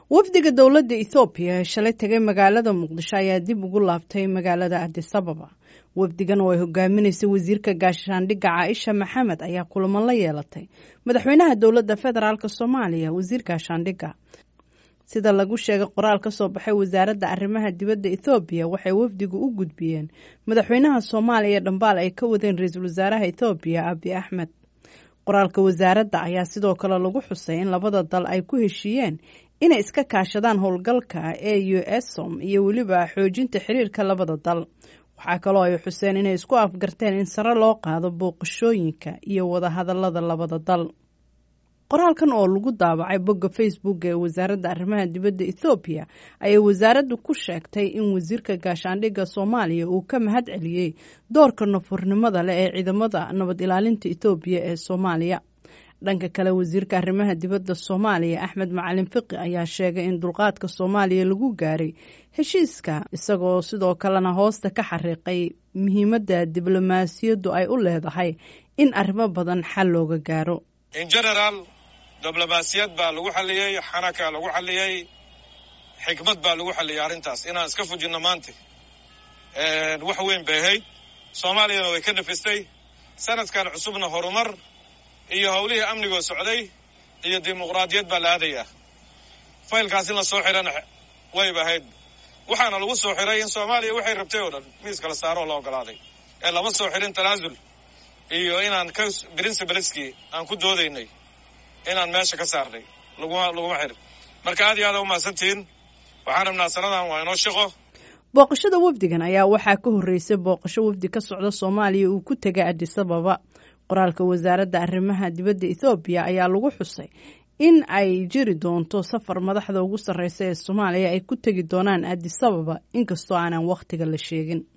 wafdiga dowladda ethoobiya ee shalay tegay magaalada muqdisho ayaa dib ugu laabtay magaalada adisababa wafdigan oo ay hogaaminaysay wasiirka gaashaandhigga caaisha maxamed ayaa kulamo la yeelatay madaxweynaha dowladda federaalk soomaaliya wasiir gaashaandhigga sida lagu sheegay qoraal ka soo baxay wasaaradda arrimaha dibadda ethoobiya waxay wafdigu u gudbiyeen madaxweynaha soomaaliya dhambaal ay ka wadeen ra-iisul wasaaraha ethoobiya abi axmed qoraalka wasaaradda ayaa sidoo kale lagu xusay in labada dal ay ku heshiiyeen inay iska kaashadaan howlgalka e u esom iyo weliba xoojinta xiriirka labada dal waxaa kaloo ay xuseen inay isku afgarteen in sare loo qaado booqashooyinka iyo wadahadalada labada dal qoraalkan oo lagu daabacay bogga facebook ee wasaaradda arrimaha dibadda ethoobiya ayay wasaaraddu ku sheegtay in wasiirka gaashaandhigga soomaaliya uu ka mahad celiyey doorka nafurnimada leh ee ciidamada nabad ilaalinta ethoobiya ee soomaaliya dhanka kale wasiirka arrimaha dibadda soomaaliya axmed macalin fiqi ayaa sheegay in dulqaadka soomaaliya lagu gaaray heshiiska isagoo sidoo kalena hoosta ka xariiqay muhiimadda diblomaasiyaddu ay u leedahay in arrimo badan xal looga gaaro in general diblomaasiyad baa lagu xalliyey xanaka lagu xalliyey xikmad baa lagu xalliyey arrintaas inaan iska fujinno maanta wax weyn bay ahayd soomaaliyana way ka nafistay sanadkan cusubna horumar iyo howlihii amnigoo socday iyo dimuqraadiyad baa la aadayaa faylkaas in la soo xidhana wayba ahayd waxaana lagu soo xiray in soomaaliya waxay rabtay oo dhan miis kala saaroo la ogolaaday ee lama soo xidhin tanaasul iyo inaan ka principaleskii aan ku doodaynay inaan meesha ka saarnay laguma laguma xirin marka aad iyo aada umahadsantihiin waxaan rabnaa sanadan waa inoo shaqo booqashada wafdigan ayaa waxaa ka horreysay booqasho wafdi ka socda soomaaliya uu ku tegay adisababa qoraalka wasaaradda arrimaha dibadda ethoobiya ayaa lagu xusay in ay jiri doonto safar madaxda ugu sarreysa ee soomaaliya ay ku tegi doonaan adisababa inkastoo aanan wakhtiga la sheegin